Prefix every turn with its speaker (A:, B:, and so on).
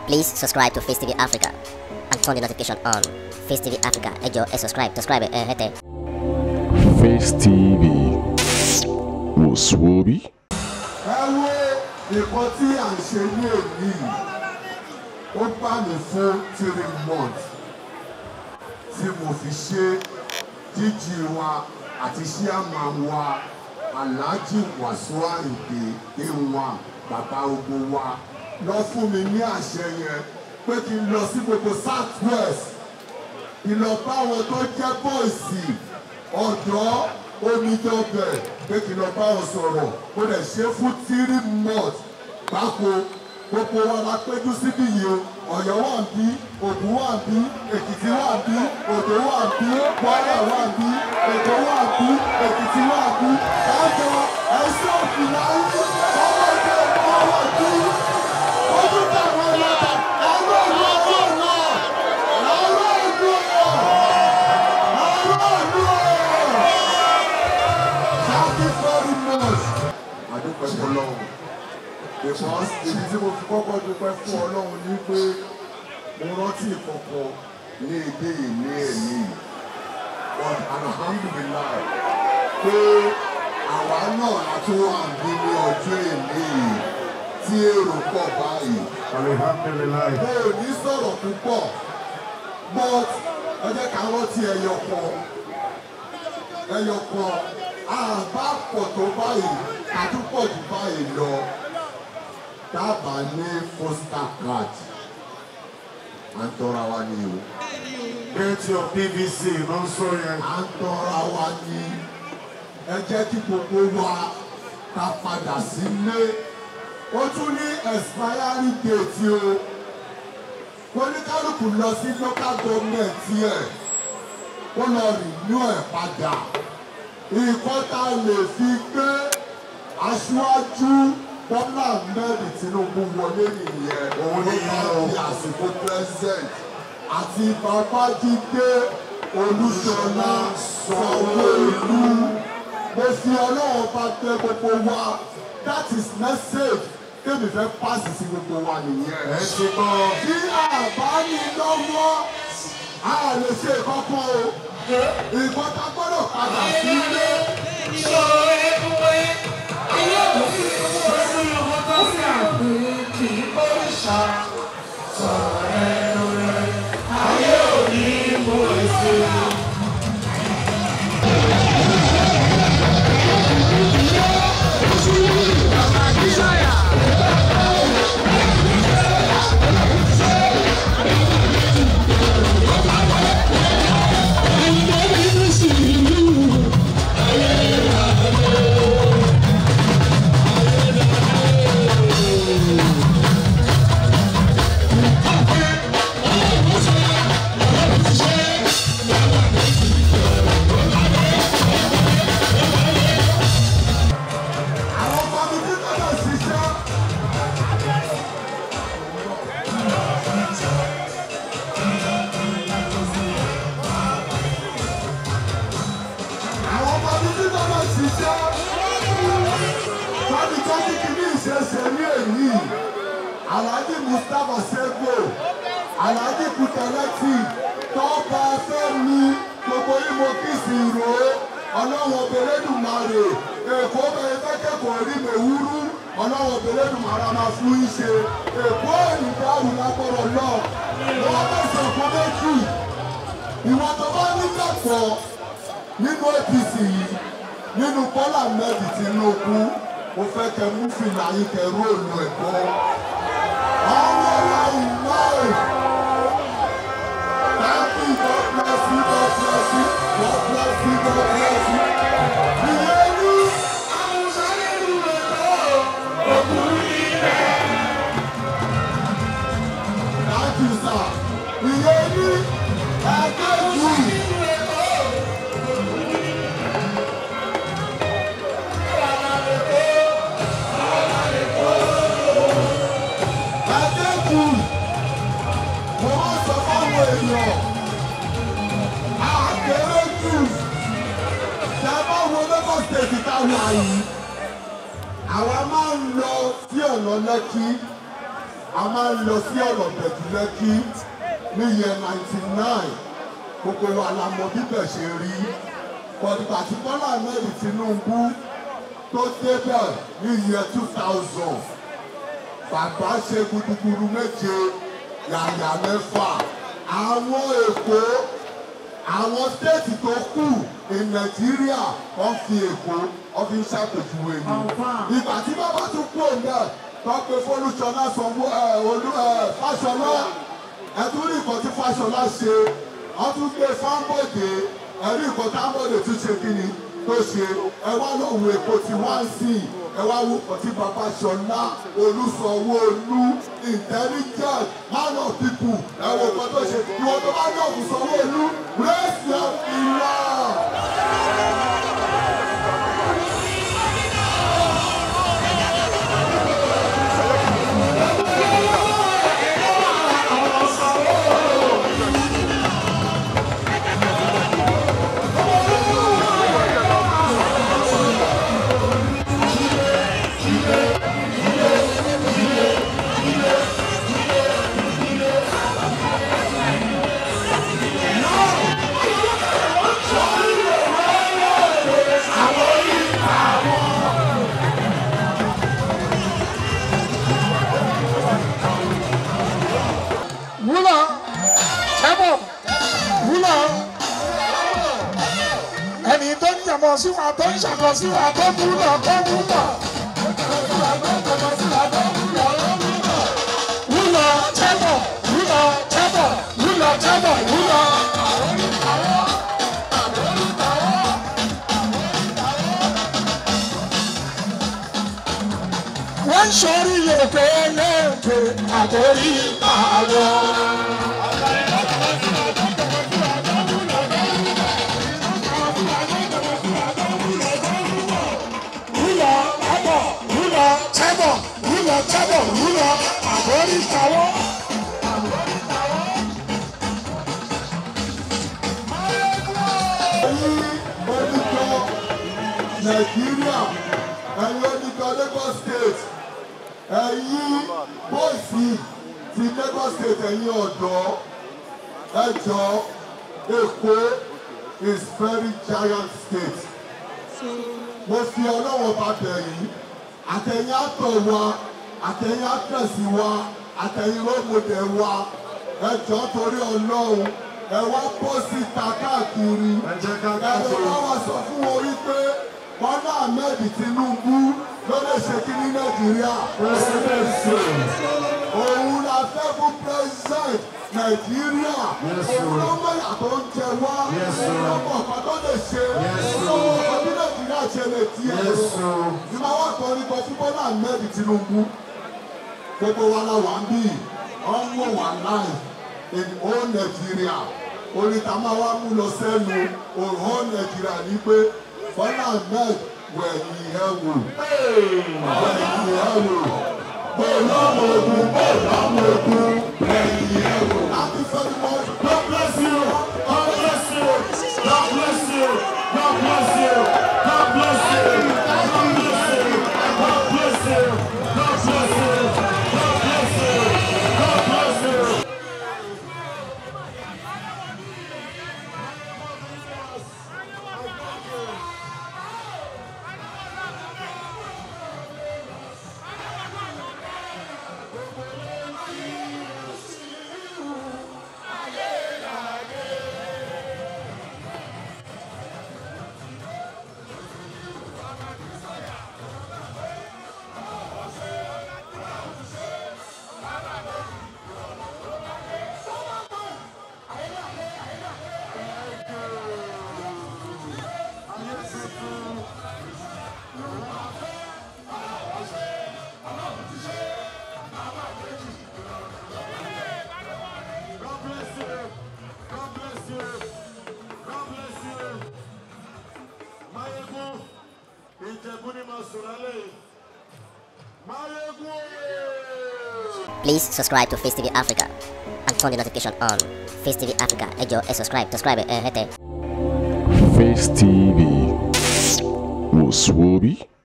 A: Please subscribe to Face TV Africa and turn the notification on. Face TV Africa, ẹ jọ̀ọ́ ẹ subscribe, subscribe ẹ hẹ́tẹ̀.
B: Face TV wò sùwòbí.
C: ẹ wo nǹkan tí à ń ṣe ní èyí ó bá mi fún three months tí mo fi ṣe jíjí wa àti ṣíàmà wa aláàjì wàsó àìdè ìwà bàbá ogun wa lọ fún mi ní àṣẹ yẹn pé kí n lọ sí gbogbo south west ìlọ́ba àwọn tó jẹ́ bọ́ìsì ọ̀dọ́ omidọ́bẹ̀ pé kí lọ bá wọn sọ̀rọ̀ ó lè ṣe fún three months gbáko gbogbo wa la péjú síbí yìí o ọ̀yọ́ wà ń bí ògùn wà ń bí èkìtì wà ń bí òdò wà ń bí kwara wà ń bí èkó wà ń bí èkìtì wà ń bí kájọ ẹsẹ òfìlà yìí ọmọdé ọmọ bí ojú táwọn ọlọ́dà ẹgbẹ́ ìlú ọwọ́ náà lọ́wọ́ ìlú ọ̀yọ́ lọ́wọ́ ìlú ọ̀yọ́. Thank you very much. Àdúpẹ́ fún Ọlọ́run. Because ibi tí mo fi kọ́kọ́ dúpẹ́ fún Ọlọ́run ni pé mo rántí ìkọ̀kọ̀ ní èdè yìí ní ẹ̀mí. But alhamdulilayi pé àwa náà la tún wà bí ní ọjọ́ èmi yìí tí èrò pọ̀ báyìí.
D: Alhamdulillah.
C: Mo ò ní sọ̀rọ̀ púpọ̀ but ẹ jẹ́ ká rántí ẹyọ kan ẹyọ kan àbá pọ̀ tó báyìí àtúpọ̀ jù báyìí lọ dábàá ní foster card à ń tọ́ra wa ní o
D: Get your PVC ló ń sọ yẹn.
C: à ń tọ́ra wa ní ẹ jẹ́ kí gbogbo wa ká padà sílé ó tún ní expiry date o oníkálukú lọ sí local government yẹ ó lọ renew ẹ̀ padà nǹkan tá a lè fi gbé aṣáájú bọ́lá ahmed tinubu wọlé nìyẹn
D: Òun
C: ló
D: nìyẹn
C: bá
D: o.
C: di àsìkò president àti babájídé olúṣọlá sanwó-olú mo fi ọlọ́run bá gbé gbogbo wa that is message tèmi fẹ́ pàṣẹ sí gbogbo wa nìyẹn
D: Ẹ ti gbọ́.
C: tí àbá ní lọ́wọ́ a lè ṣe kankan o ìbọn ta gbọ́dọ̀ padà sílé. àwọn kọ́mítì gbọ́dọ̀ ṣiṣẹ́. àwọn kọ́mítì gbọ́dọ̀ ṣiṣẹ́. tọ́ni tọ́ni kìíní ìṣẹ̀ṣẹ̀ ní èyí alhaji mustapha sego alhaji kutaleti tọ́ba fẹ́mi gbogbo ìmọ̀ kìsì ìró ọlọ́wọ́ bẹ̀rẹ̀dùmarè èkó bẹ̀rẹ̀ fẹ́kẹ̀kọ̀ rí mẹ̀wúrú ọlọ́wọ́ bẹ̀rẹ̀dùmarè máa fún yín ṣe èkó ìdáhùn lágbọ́rọ̀ lọ wọ́n bẹ̀sẹ̀ fún méjì ìwọ̀n tó bá nígbàgbọ́ nínú apc yìí nínú bọ́lá mẹ́rin tinubu mo fẹ́ kẹ́ mú fìlà yín kẹ́ róòlù ẹ̀kọ́ ọmọ ọlọ́run náà. Thank you, God bless you, God bless you, God bless you, God bless you. Ìyẹnì àwọn sáré ìlú ẹ̀kọ́ òkúrú ilẹ̀. Thank you, sir. Ìyẹnì ẹgbẹ́ jù. Ẹgbẹ́ jù. Mo máa sọ fáwọn èèyàn àkèrè jù ṣe bá wo lagos state táwọn àyè àwa máa ń lọ sí ọ̀nà lẹ́kí a máa ń lọ sí ọ̀rọ̀ tẹ̀tùlẹ́kí ní yẹn ninety nine gbogbo wa la mọ bíbẹ̀ ṣe rí pọ̀tùpà tí Bọ́lá Ahmed Tinubu tó débẹ̀ ní yẹn two thousand bàbá ṣe gudugudu méje yàyà mẹ́fà àwọn èkó àwọn stéètì tó kù ní nàìjíríà wọ́n fi èkó wọ́n fi ń ṣàpèjúwe ni ìgbà tí bàbá tún kú òun náà wọ́n pe fọlùsọ̀nà sanwó ẹ̀ olú ẹ̀ fàṣọlá ẹ̀tún rí nǹkan tí fàṣọlá ṣe wọ́n tún gbé fáńbọ̀dé ẹ̀rí nǹkan táńbọ̀dé tún ṣe kí ni tó ṣe ẹ wá lọ wo èkó tí wọ́n ń sìn ẹ wá wo nǹkan tí bàbá ṣọlá olùsọ̀wọ́lú intelligent man of people ẹ wo nǹkan tó ṣe ìwọ tó bá ní ọ̀gùn sanwó-olú raise your finger.
E: wúlọ̀ tẹ́bọ̀ wúlọ̀ ẹni tó ń yàmọ̀ sí wa tó ń ṣàkọ sí wa tó wúlọ̀ tó wúlọ̀. wúlọ̀ tẹ́bọ̀ wúlọ̀ tẹ́bọ̀ wúlọ̀ tẹ́bọ̀ wúlọ̀. wọ́n ń sọrí èpè lẹ́ẹ̀pẹ̀ àtẹ̀rí àwọn. wúlọ̀ tábọ̀ wúlọ̀ tábọ̀ wúlọ̀ tábọ̀ wúlọ̀ àbórí tàwọ́.
C: ẹ̀yin oníjọ nàìjíríà ẹ̀yin oníjọ lagos state ẹ̀yin bọ́ọ̀sì ti lagos state ẹ̀yin ọ̀dọ́ ẹ̀jọ̀ èkó is very giant state mo fi ọlọ́wọ́ bá bẹ̀ yìí àtẹ̀yìn àtọ̀ wa àtẹ̀yìn àtẹ̀sí wa àtẹ̀yìn rọ́mọdé wa ẹ̀jọ̀ torí ọlọ́run ẹ wá bọ́ síta káàkiri
D: Ẹ jẹ́ ká
C: ẹ lọ wá wá sọ fún wọn wípé Bọ́lá Ahmed Tinubu ló lè ṣe kí ní Nàìjíríà
D: Presidency.
C: òun la fẹ́ fún president Nàìjíríà òun ló mọ ìyàtọ̀ ń jẹ wá
D: Yes,
C: òun
D: sir.
C: ló mọ ọ̀kan tó lè ṣe
D: Yes,
C: òun
D: sir.
C: ló mọ ọ̀kan tí Nàìjíríà ṣe lè tiẹ̀
D: Yes, sir.
C: ní máa wá kọ́ nípa fún Bọ́lá Ahmed Tinubu gbogbo wa la wà ń bì ọ́n wò wá láì in all Nigeria orin tá a máa wá mú lọ sẹ́nu òun all Nigeria ní pé Bọ́lá Ahmed wẹ̀yìn ẹ̀ wò wẹ̀yìn ẹ̀ wò bọ́lá ogun bọ́lá ogun wẹ̀yìn ẹ̀ wò. láti fẹ́ẹ́ mọ́
D: God bless you. God bless you. God bless you. God bless you. God bless you. God bless you. God bless you. God bless you. God bless you. God bless you. God bless you. God bless you. God bless you. Mayegun, Ìjẹ̀bú ni màá sùn lálẹ́ yìí. Mayegun ooo.
A: Please subscribe to Face TV Africa and turn the notification on. Face TV Africa, ẹ jọ̀ọ́ ẹ subscribe, subscribe ẹ hẹ́tẹ̀.
B: Face TV was Swoby.